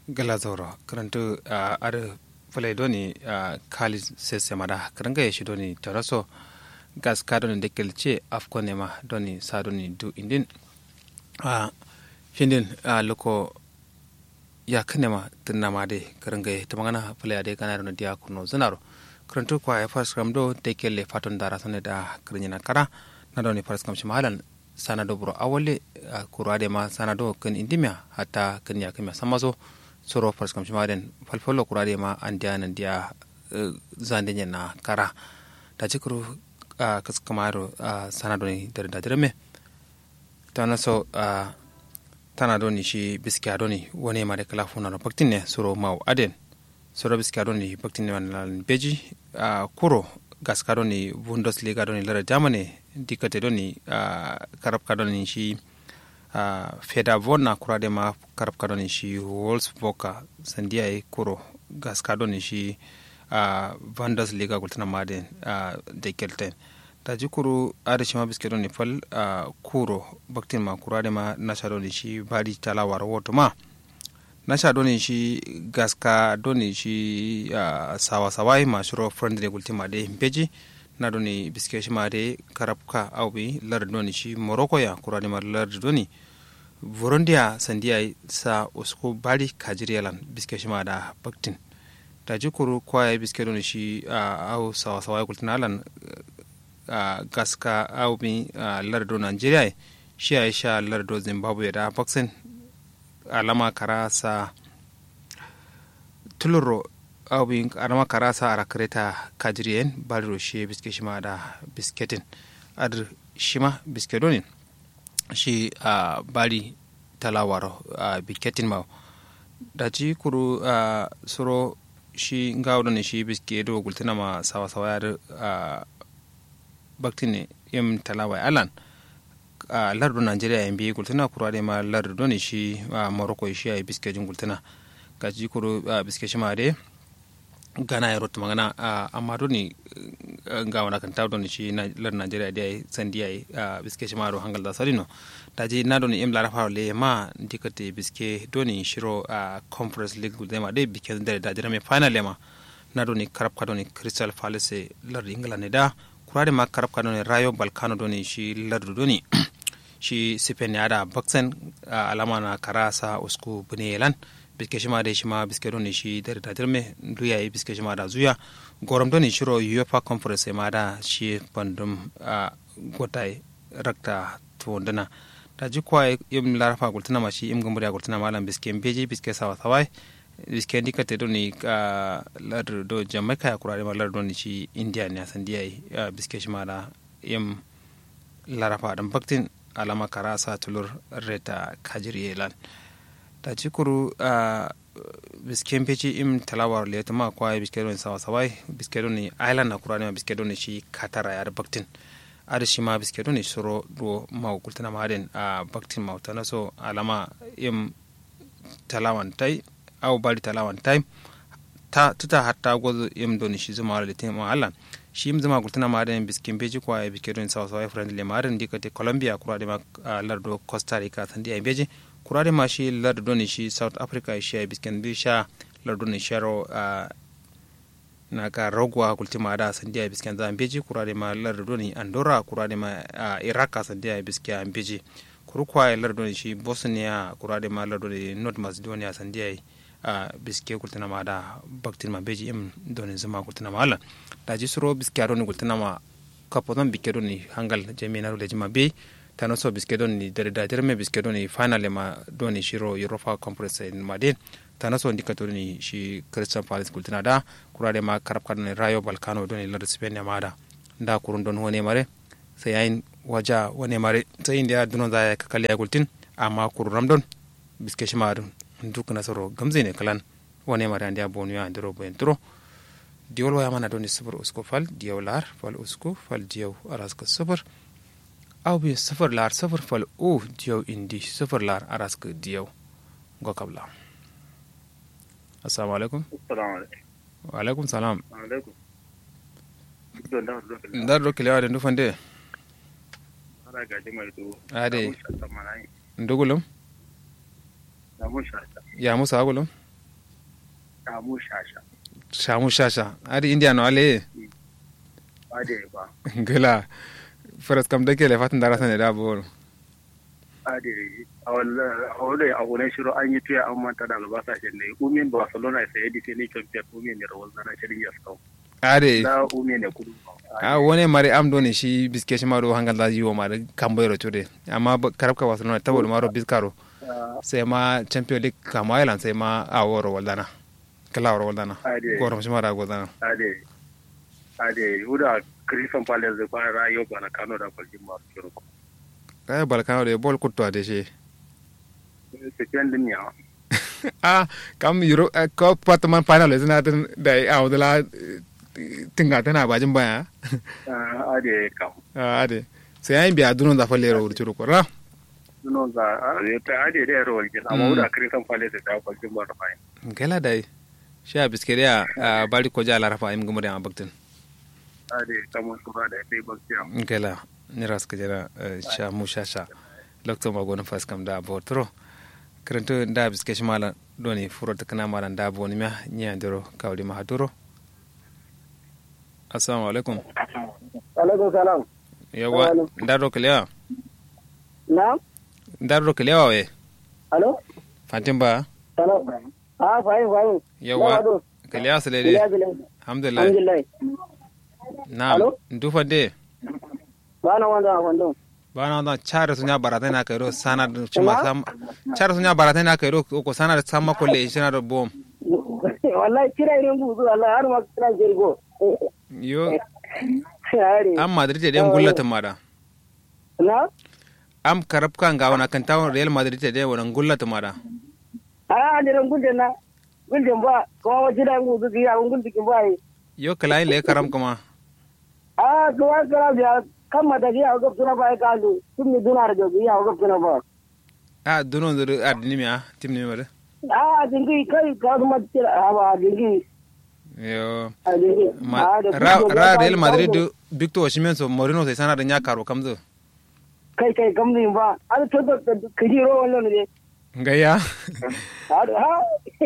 gala zauro karantu a ar fulai doni a kali sese mada karanga ya shi doni taraso gas ka doni dekel ce afko nema doni sa doni du indin a findin a loko ya kanema tunna ma de karanga ya ta magana fulai ade kana doni dia kuno zanaro karantu kwa ya fas kam do dekel le faton dara sone da karnyana kara na doni fas kam shi mahalan sana do buro awole kurade ma sana do kan indimia hatta kan ya kamya samazo soro fars kam shimaden falfalo kurade ma andiya nan dia zande na kara da cikuru kas kamaro sana do ni dar da dirme tana so tana do ni shi biskiya do ni wone ma de kala funa no baktin ne soro maw aden soro biskiya do ni baktin ne man beji kuro gaska do ni bundesliga do ni lara jamane dikkate do ni karab ka do ni shi feda vonna kurade ma karab ka do ni shi wolfsburg sandiya e kuro gaska do ni shi bundesliga gultana maden de kelten ta ji kuru ada shi ma biske do ni fal kuro baktin ma kurade ma nasha do ni shi badi talawar woto ma nasha do ni shi gaska do ni shi sawa sawai ma shuro friendly gultima de beji na doni biske shi mare karabka awbi lar doni shi morocco ya kurani mar lar doni vorondia sandiya sa usko bari kajiriyalan biske shi da baktin da jikuru kwaya biske doni shi au sawa sawa kultina alan gaska awbi lar do nigeria shi ya sha lar do zimbabwe da baksin alama karasa tuluro awin arama karasa ara kreta kadrien balro shi biske shima da bisketin adr shima biskedonin shi a bari talawaro a bisketin ma da ci kuru a suro shi ngawdo shi biske do gultina ma sawa sawa ya a baktine yim talawa alan a lardu nigeria yan bi gultina kuru ade ma lardu ne shi a morocco shi a biskejin gultina ga ci kuru biske shima dai gana ya rota magana amma doni ga wani kan tawo doni shi lar najeriya da yayi sandi yayi biske shi maro hangal da sarino da je na doni imla rafa le ma dikate biske doni shiro a conference league da ma dai biske da da jira me final ma na doni karab ka doni crystal palace lar ingila ne da kurade ma karab ka doni rayo balkano doni shi lar doni shi sipen ya da baksen alama na karasa usku bunelan biske shima da shima biske doni shi da da dirme duya yi biske shima da zuya gorom doni shiro UEFA conference ma da shi bandum a gotai rakta tuwondana da ji kwa im larafa gultuna ma shi im gumbuda gultuna malam biske mbeji biske sawa sawai biske ndika te doni ka lar do jamaica ya kurare ma lar doni shi india ne san diya biske shima da im larafa dan baktin alama karasa tulur reta kajiriyelan ta cikuru a bisken peci im talawar le tama kwa biske don sawa sawai biske don ni island na kurani ma biske don shi katara ya baktin ada shi ma biske don suro do ma kultana ma den a baktin ma tana so alama im talawan tai au bari talawan tai ta tuta hatta gozo im don shi zuma le tema Allah shi im zama kultana ma den bisken peci kwa biske don sawa sawai friendly ma den dikate Colombia kurani ma lardo Costa Rica sandi ai beji kurare ma shi lardo ne shi south africa shi ya bisken bi sha lardo ne sharo a na ka rogwa kultima da sandi ya bisken za beji kurare ma lardo ne andorra kurare ma a iraq sandi ya bisken beji kurukwa ya lardo ne shi bosnia kurare ma lardo ne north macedonia sandi ya a biske kultina ma da baktin ma beji im doni zama kultina ma ala da ji suro biske aro ne kultina ma kapoton bikke doni hangal jami'ina rule jima bei tano so biske don ni dare da jerme biske don ni finale ma don ni shiro europa conference ma den tano so ndika to ni shi christian palace kultina da kurade ma karab kan rayo balkano don ni lar spain ma da da kurun don wone mare sai yayin waja wone mare sai inda dunon za ya kakali ya gultin amma kurun don biske shi ma duk nasaro gamze ne kalan wone mare andi abonu ya ndiro bo entro diol waya mana don ni sufur usko fal diolar fal usko fal diaw araska sufur aw bi sifir lar sifir fal o diyaw indi sifir lar arask diyaw go kabla assalamu alaikum wa alaikum salam ndar do kilewa de ndufande ade ndugulum ya musa agulum samu shasha shamu shasha adi india no ale ade ba gila faras kam dake le fatin darasa ne da bor ade a wala a wala shiro an yi tuya an manta da albasa shi ne umin barcelona sai yadi sai ne champion umin ne rawal na shirin ya sau ade da umin ne kudu a wone mari am do ne shi biske shi maro hangal da yiwo ma kambo yoro tude amma karabka barcelona tabol maro biskaro sai ma champion league kama island sai ma a woro waldana kala woro waldana Ade. goro shi mara waldana ade ade huda Christian Palace da ba rayo ba na Kano da kwalji ma kiro kaya balkano de bol kutto ade shi sekian din ya ah kam euro ko patman final zina tin da a wadala tinga tana bajin baya ade kam Ah, ade sai ayin biya dunon da falle ro urturu ko ra no za ade ta ade da rawal jin amma huda Christian Palace da kwalji ma da fine gela dai sha biskere a bari ko jala rafa im gumure a baktin ade kamar su ba da sai bakciya gela ni ras ka jara sha mu sha sha lokto ma gona fas kam da botro kranto da biske shi mala doni furo ta kana mala da boni ma nya ndoro kawli ma haduro assalamu alaikum alaikum salam yawa ndaro kelewa na ndaro kelewa we alo fantin ba salam ah fahim fahim yawa kelewa sele de alhamdulillah alhamdulillah na Alo? ndufa de ba na wanda wanda bana wanda chara sunya barata na kairo sana da chuma sam chara sunya barata na kairo ko sana da samma kolle ishina da bom wallahi kira irin buzu wallahi har ma kira jirgo yo yare am madrid de gullata mada na am karab kan ga wana kan tawon real madrid de wana gullata mada a adiran gulden na gulden ba kuma wajen da buzu ki ya gulden ki ba yi yo kalai le karam kuma a kuma kira biya kan mata ki ya gab suna ba ka lu tun mi duna da ki ya gab suna ba a duno dur ardini mi a timni mi mada a dingi kai ka kuma tira a ba dingi yo a dingi ma ra ra real madrid du victor osimhen so morino sai sana da nya karo kamzo kai kai kamzin ba a to to ka jiro wannan ne ngaya ha ha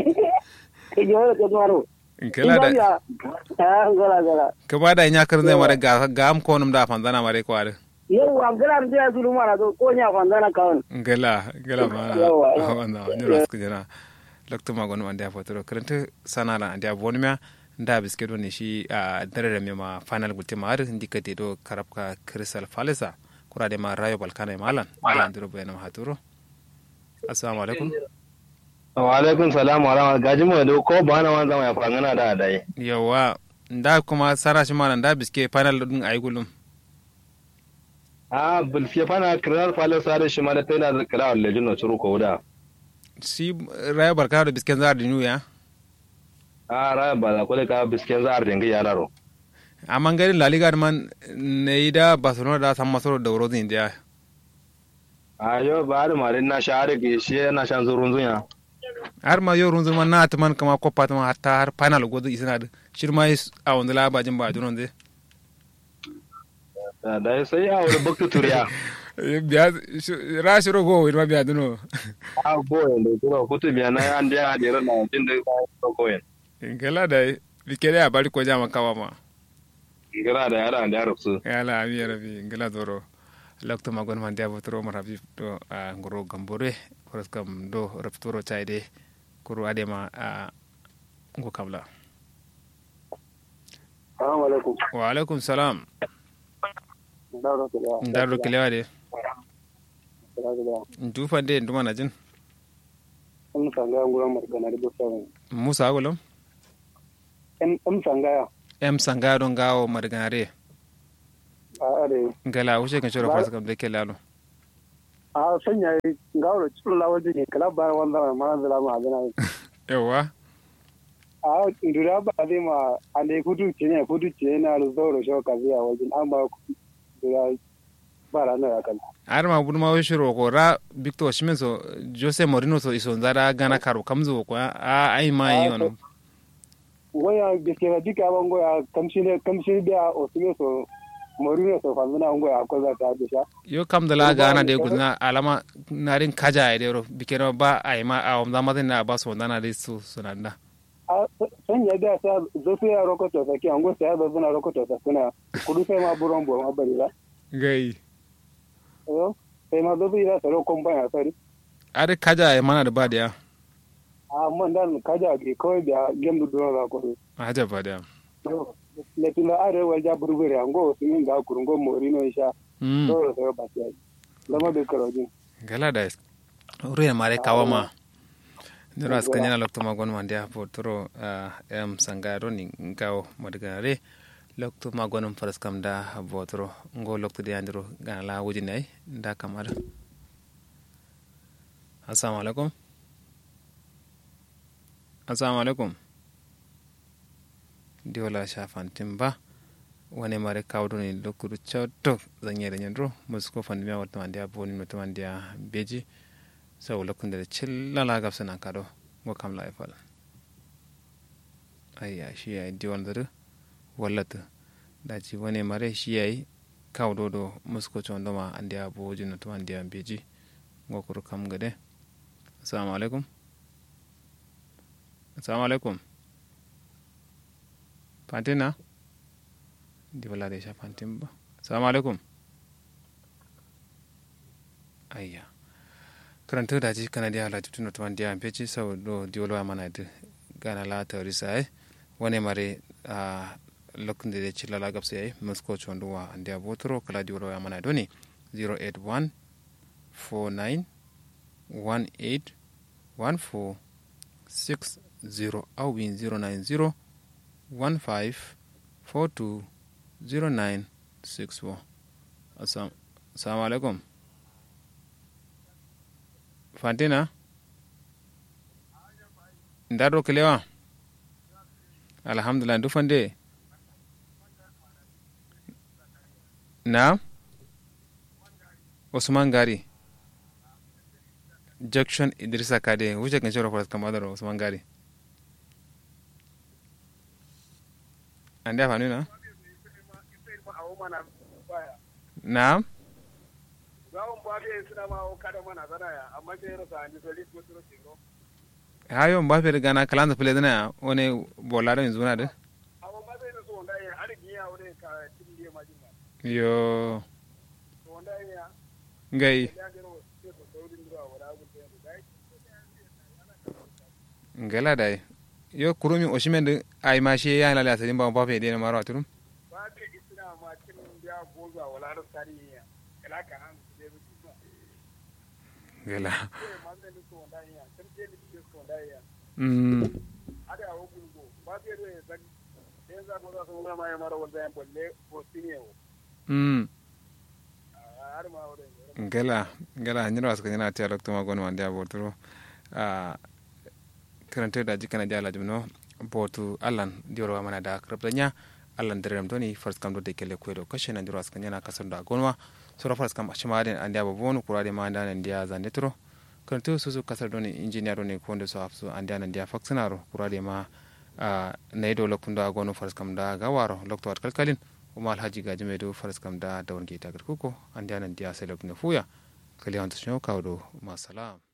ka jiro to maro kala da ha gala gala ka bada nya kar zai mara ga ga am konum da fanzana mare ko are yau a gala da ya zuru mana to ko nya kwanzana kawon ngala ngala mana Yawa, yawa. wanda ni ras ku jana lokto ma gonu ande afotoro krente sanala ande abonmia nda biske do ne shi a dare da ma final gulte ma har ndikate do karabka crystal falesa kurade ma rayo balkana e malan malan diro bayna ma haturo assalamu alaikum wa alaikum salam wa rahmatullahi gaji mu da ko ba na wanzan ya fangana da dai yawa nda kuma sara shi malan nda biske final dun ayi gulum a bulfiye fana kirar falin sare shi ma da tana da kira wal lejin no churu ko da si rayo balkana da bisken zar dinu ya a ra ba la ko da ka bisken za a ringa yararo amma ngari la liga man ne da barcelona da san masoro da wuro zin dia a yo ba da mare na share ke shi na shan zurun zunya har ma yau runzun man na ta man kama kopa ta man hatta har final gozo isna da shirma is a wanda la ba jin ba dunon de da dai sai a wani bakta turiya biya ra shiro go ma biya duno a boyen da kuma kutu biya na an da ya na jin da ko koyen gala da bikere a bari ko jama kawa ma gira da yara da yarabsu yala ami rabi gala doro lakto ma gon man dia botoro ma rabi do a ngoro gambore koros kam do raptoro chaide kuru adema a ngo kamla assalamu alaikum wa alaikum salam dawo da ya ndaro kilewa de da ndufa de nduma na jin in sanga nguran margana da bosa musa agolom in in sanga em sanga don gawo marganare a are ngala wuce kan shiro fasa kam de kelalo a sanya ngawro cikin lawaji ne kala ba wanda ma zala ma adana yawa a ndura ba zai ma ande kudu ce ne kudu ce na zoro shoka biya wajen an ba dura ba ranar ya kan har ma budu ma shiro ko ra victor shimen so jose morino so iso ndara gana karo kamzo ko a ai ma yi ono waya gaskiya duka ban goya kamshi ne kamshi da osime so morino so famina an goya ko za ta bisha yo kam da la gana de gudna alama narin kaja ai de ro bikero ba ai ma a wamda ma na ba so ndana de su sunanda man ya da sa zo su ya rokoto sa ki ango sa zo suna rokoto sa suna kudu sai ma buron bo ma bari ba gai yo sai ma zo su ya sa rokon ba ya sari ar kaja ya mana da ba da ya a man dan kaja ke kawai da gem du duro ga ko haja ba da yo le tuna are wal ja burbure ango su min ga kurungo mori no isha mm to sai ba sai lama be karojin gala da ruya mare kawama niro aska nyana lokto magon mandia po toro em sangaro ni ngao madgare lokto magon faras kam da botoro ngo lokto de andiro gana la wuji nay da kamar assalamu alaikum assalamu alaikum diola shafan timba wani mare kawdo ni lokuru chawto zanyere nyandro musko fandimia wata mandia boni wata mandia beji sau lokunde chillala gabsana kado ngo kam la ifal ayya shi yayi diwan dare wallata daji wani mare shi yayi kawdo do musko chondo ma andi abo jino to andi beji ngo kuru kam gade assalamu alaikum assalamu alaikum pantina di wala de sha pantin ba assalamu alaikum ayya karanta da ji kana dia la tutuno to dia pechi sau do diolo mana de gana la tawri sai wani mare a lokun de chila la gapse ai musko chondo wa andia botoro kala diolo mana doni 081 49 18 14 60 au bin 090 15 42 0964 assalamu alaikum fantina ndaɗo kelewa alhamdulillah ndu fande na usman gari junction idrissa kade wuce kan shawara faras kamar da usman gari an da fanu na na hayo mbappe gana kalanza pele dana one bolado in zuna de yo ngai ngala dai yo kurumi oshimen de ay ma she ya lala sadin ba mbappe de na maro aturum babe isna ma kin ya goza wala da tarihi kala kan ngala manne ni so ndai ya tan je ni so ndai ya mm ada o gulgo babe do ya zan den za goza so ma ya maro wanda ya bolle ko tinye o mm har ma wore ngala ngala nyira waska nyana tiya lokto ma gon mande abotoro a karante da jikana di ala jumno botu allan dioro mana da krabdanya allan derem doni first kam do de kele kwedo kashe na dioro waska nyana kasar da gonwa sura first kam ashimade andi abo bonu kurade ma anda nan dia zande tro karante susu kasar doni engineer doni konde so afsu andi nan dia faksanaro kurade ma a naido lokundo agono first kam da gawaro lokto wat kalkalin kuma alhaji gaji mai do faras kam da dawon gita garkuko an dianan diya sai lokacin fuya kaliyan ta shi kawo do masalam